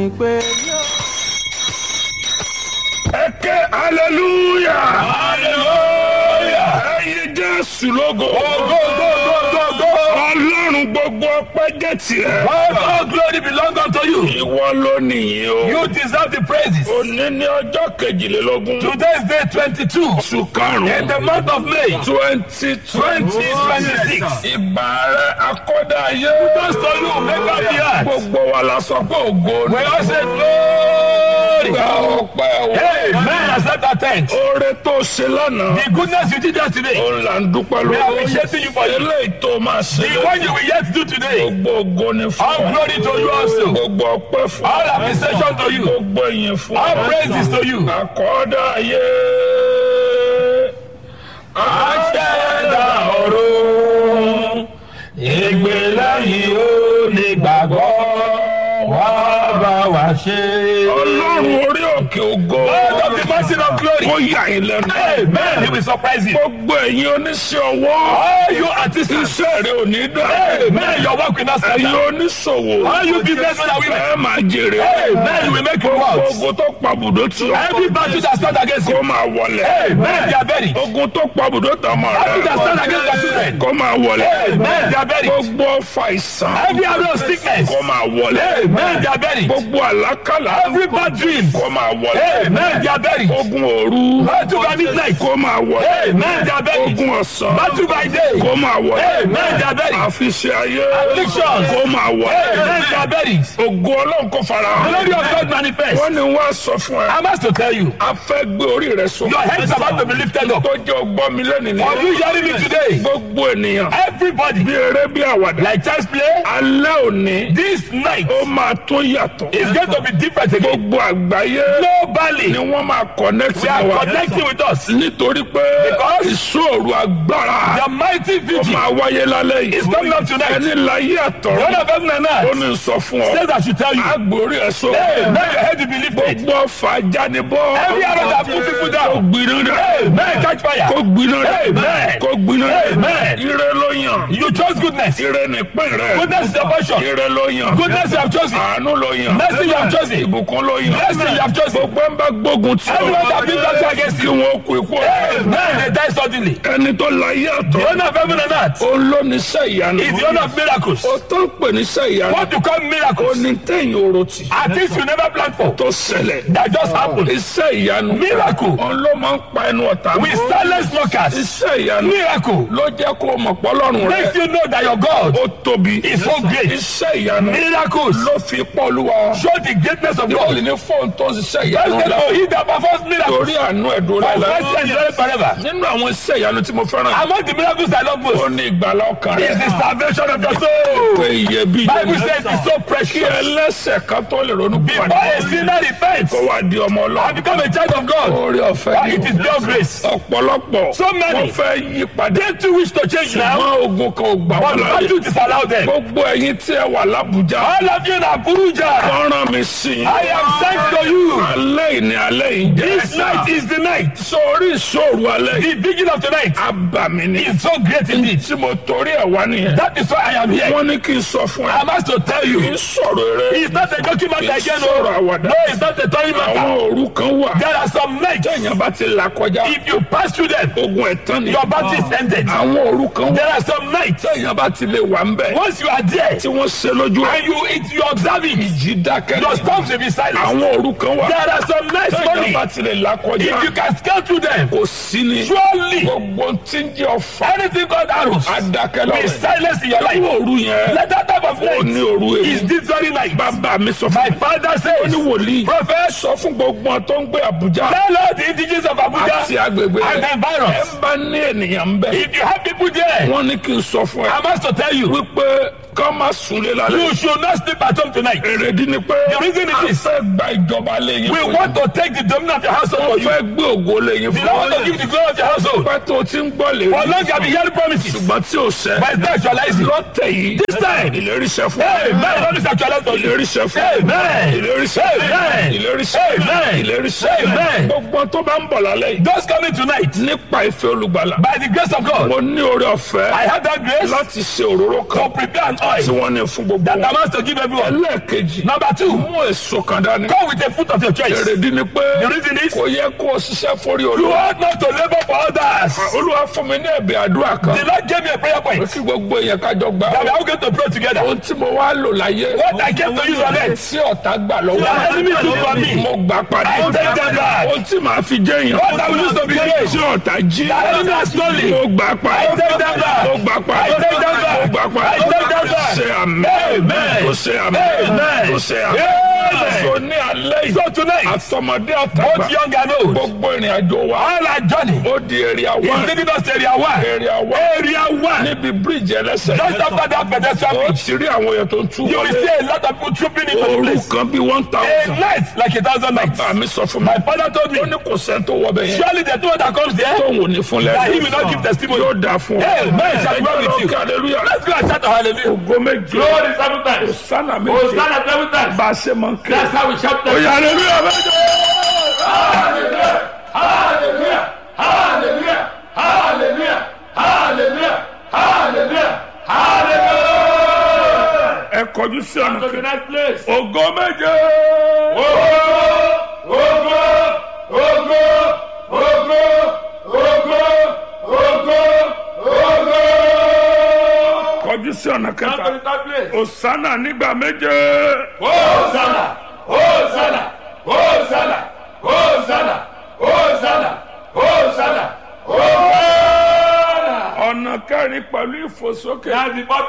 ní pé. ẹ ké hallelujah hallelujah ẹyin jésù lógo ọlọ́run gbogbo ọpẹ́ jẹ́ tiẹ̀. All glory belongs unto you. ìwọ ló nìyí o. You deserve the praises. òní ní ọjọ́ kejìlélógún. Today is day 22 oṣù in karùn-ún. the month of May twenty twenty 2026. ìbà rẹ akọ́dá ayé. Just to you, make up the earth. gbogbo wa la sọ pé ògo We ni. all say glory. gba ọpẹ́ o. Amen. Accept our thanks. oore tó ṣe lánàá. The goodness you did yesterday, ó là ń dúpẹ́ we are lọ́wọ́. appreciating you for it. eléyìí tó máa ṣe. The one you will yet do today, gbogbo ògo ni fún all ọ. glory to you also. gbogbo ọpẹ́ fún ọ. All appreciation to you. gbogbo ìyìn fún ọ. All praises to you. àkọ́dá ayé. Aṣẹ́dá ọ̀run, ìgbéléyìn ó ní gbàgbọ́, wá bá wa ṣe. ọlọ́run orí òkè ògo. God of the mountain of glory. kó yà yín lẹ́nu. Amen. He will surprise you. gbogbo ẹ̀yin oníṣẹ́ ọwọ́. All you artisans. iṣẹ́ rẹ̀ ò ní dá. Amen. Your work will not stand ẹ̀yin down. oníṣòwò. All you businessmen and women. ẹ máa jèrè. Amen. You will make it gbogbo work. ogun tó pa bùdó tí o. Every battle that stand against kó you. máa wọlé. Amen. They are buried. ogun tó pa bùdó tọmọ Battle that stand rẹ. against your children. kó máa wọlé. Amen. They are buried. gbogbo ọfà ìsàn. Every arrow of sickness. kó máa wọlé. Amen. They are buried. gbogbo àlákàlà. Every bad dream. kó máa wọlé. Amen. They are buried. ogun òru. Battle by midnight. kó máa wọlé. Amen. They are buried. ogun ọ̀sán. Battle by day. kó máa wọlé. Amen. They are buried. àfiṣe ayé. Afflictions. kó máa wọlé. Amen. They are buried. ògo ọlọ́run kò fara The hàn. glory of God manifest. wọ́n ní wọ́n á sọ fún ẹ. I must to tell you. a fẹ́ gbé orí rẹ sókè. Your head is about to be lifted up. tó jẹ́ ọgbọ́n mi lẹ́nu ni. Are you hearing me today? gbogbo ènìyàn. Everybody. bí eré bí àwàdà. Like child's play. alẹ́ òní. This night ó máa tó yàtọ̀. is going to be different again. gbogbo àgbáyé. Globally. ni wọ́n máa connect We are mọ́ wa. connecting with us. nítorí pé Because ìṣòro agbára. The mighty ó vigil máa wáyé lálẹ́ yìí. is coming up tonight. ẹni láyé àtọ̀rọ̀. God of heaven and ó earth ní sọ fún ọ. says I should tell you. agbórí ẹ̀ sọ. Hey, may your head be lifted. gbogbo ọfà jánibọ́. Every arrow that put people kó down. gbiná dẹ. Hey, may catch fire. kó gbiná dẹ. Amen. kó gbiná dẹ. Amen. ire ló yàn. You chose goodness. ire ní pín rẹ. Goodness is your portion. ire ló yàn. Goodness you have chosen. àánú ló yàn. Mercy you have chosen. ìbùkún ló yàn. Blessing you have chosen. gbogbo ẹ̀ ń bá gbógun tí Everyone that been battle against kí you. wọ́n kú ikú ọ̀fẹ́. Amen. They die suddenly. ẹni tó láyé The àtọ̀. owner of heaven and earth ó ló ní sẹ́ ìyanu. is the owner of miracles. ó tó ń pè ní sẹ́ ìyanu. What you call ó miracles ní tẹ̀yìn orotì. are things you never planned for tó ṣẹlẹ̀. that just happen. iṣẹ́ ìyanu. Miracle. òun ló máa ń pa ẹnu ọ̀tá. We silence mockers. iṣẹ́ ìyanu. Miracle ló jẹ́ kó o mọ̀ pọ́lọ́run makes rẹ̀. you know that your God ó tóbi. is so great. iṣẹ́ ìyanu. Miracles ló fi pọ́lúwa. show the greatness of bọ́ọ̀lù God. ní fóònù tó ń ṣiṣẹ́ Let's ìyanu get la. to he that performs miracles. torí àánú ẹ̀dùn For rẹ̀ la. mercy and glory forever. nínú àwọn iṣẹ́ ìyanu tí mo fẹ́ràn. Among the miracles I love ó most ní ìgbàlá ọkàn is rẹ̀. the salvation of your soul. pé iyebíye Bible ni. says it's so kí precious. ẹlẹ́sẹ̀ kan tó lè ronú Before pàdé. a sinner repents kó wá di ọmọ and ọlọ́run. become a child of God, orí ọ̀fẹ́ why ni it is o. pure grace. ọ̀pọ̀lọpọ̀ So many. wọ́n fẹ́ yí padà. They too wish to change now, ṣùgbọ́n ogun kan ò gbà but wọ́n láyé. battle disallow them. gbogbo ẹ̀yin tí ẹ wà lábújá. All of you in Abuja, wọ́n rán mi sí i. I am sent to you. alẹ́ ìní alẹ́ yìí jẹ́. This night is the night. sórí ìṣòro alẹ́ yìí. The beginning of tonight abàmì ni. is so great indeed. tí mo torí ẹ̀ wá nìyẹn. That is why I am here. wọ́n ní kí n sọ fún I ẹ. must to tell kì í you, sọ̀rọ̀ eré. it's not a document kì í again. sọ̀rọ̀ No, àwàdà. no, it's not a toy àwọn matter. òru kan wà. There are some nights. téèyàn bá ti là kọjá. If you pass through them, ogun ẹ̀tàn ni. your battle is ended. àwọn òru kan There wà. are some nights. téèyàn bá ti lè wà ń bẹ̀. Once you are there tí wọ́n ṣe lójú ẹ̀. and you it, you observe it, ìjì dákẹ́. your storms will be silent. àwọn òru kan wà. There are some nights, téèyàn money. bá ti lè là kọjá. If you can scale through them, kò sí ni. surely gbogbo tí ń jẹ́ ọ̀fà. anything called arrows adákẹ́ will lọ́wọ́. silence in your àwọn life. òru yẹn. Let that type of ó ní night òru is èyí. this very night. bàbá mi sọ My fún mi. father ó ní says, wòlíì. Prophet, sọ fún gbogbo wọn tó ń gbé Àbújá. tell all the indigenous of àti Abuja agbègbè and the rẹ̀. ẹ environs. ń bá ní ènìyàn ń bẹ̀. If you have people there, wọ́n ní kí n sọ fún ẹ. I must to tell you, wípé ká má súnlé lálẹ́. you should not sleep at home tonight. èrèdí ni pé. The reason a it is, fẹ́ gba ìjọba lẹ́yìn we fún want to take the dominion of your household for yín. you. fẹ́ gbé ògo lẹ́yìn We fún don't want to yín. give the glory of your household. pẹ́ tó ti ń gbọ́ lè For long you have been hearing promises, ṣùgbọ́n tí ò sẹ́. but it's not actualizing. lọ́tẹ̀ yìí. This time, ìlérí ṣẹ fún Amen. Promise actualize for you. ìlérí ṣẹ fún Amen. ìlérí ìlérí sẹ́ Amen. ìlérí sẹ́ Amen. ìlérí sẹ́ Amen. gbogbo tó bá ń bọ̀ lálẹ́ yìí Those coming tonight, nípa ìfẹ́ olùgbàlà by the grace of God, mo ní oore ọ̀fẹ́ I have that grace láti ṣe òróró to kan prepare an tí oil wọ́n ní fún gbogbo that wọn I to give everyone. ẹlẹ́ẹ̀kejì Number two, mú èso kan dání come with a fruit of your choice. èrèdí ni pé The reason is, kò yẹ kó o ṣiṣẹ́ forí you olúwa ought not to labor for others. olúwa fún mi ní ẹ̀bẹ̀ àdúrà kan The Lord gave me a prayer point kí gbogbo èèyàn kájọ gbà that we ó are all going to pray together. ohun tí mo wá lò láyé What I came to use on it, tí ọ̀tá gbà lọ́wọ́ the enemy took from me. mo gbà padà I take them back. ohun tí màá fi jẹ́ èèyàn What I will use to be great. tí ọ̀tá jí The enemy has stolen. mo gbà padà I take them back. mo gbà padà I take them back. mo gbà padà I take them back. ṣe àmì Amen. tó ṣe àmì Amen. tó ṣe àmì Amen. so ní alẹ́ yìí So tonight, àtọmọdé àtàgbà both young and old, gbogbo ìrìn àjò wa all our journey ó di èrè is àwa leading us to area one. èrè àwa Area one. níbi bíríìjì ẹlẹ́sẹ̀ Just after that pedestrian ó bridge, ti rí àwọn èèyàn tó ń tú you will wọlé see a lot of people trooping into the òru place. kan bí one A thousand night like a thousand nights. àmì sọ fún mi My father told me, ó ní kò sẹ́ni tó wọ bẹ̀ yẹn surely the two that comes there, tóun ò ní fún that he lẹ́nu will not give testimony. yóò dáa fún ọ Amen. Shall be well with you. Ẹjọ́ lọ kí hallelujah Let's go and shout a hallelujah. ògo méje Glory seven times. sánà méje Hosanna seven times. bá a ṣe máa ń ké That's how we shout ó them. yá hallelujah méje. Hallelujah. Hallelujah. Hallelujah. Hallelujah. Hallelujah. Hallelujah. Hallelujah. ẹ kọjú sí ọ̀nà To the kejì next place. ògo méje Ogo, ogo, ogo, ogo, ogo, ogo, ogo. kọjú sí ọ̀nà Come to kẹta the third place. òsánà nígbà méje Hosanna, Hosanna, Hosanna, Hosanna, Hosanna, Hosanna, Hosanna. ọ̀nà kẹrin pẹ̀lú ìfòsókè That's the fourth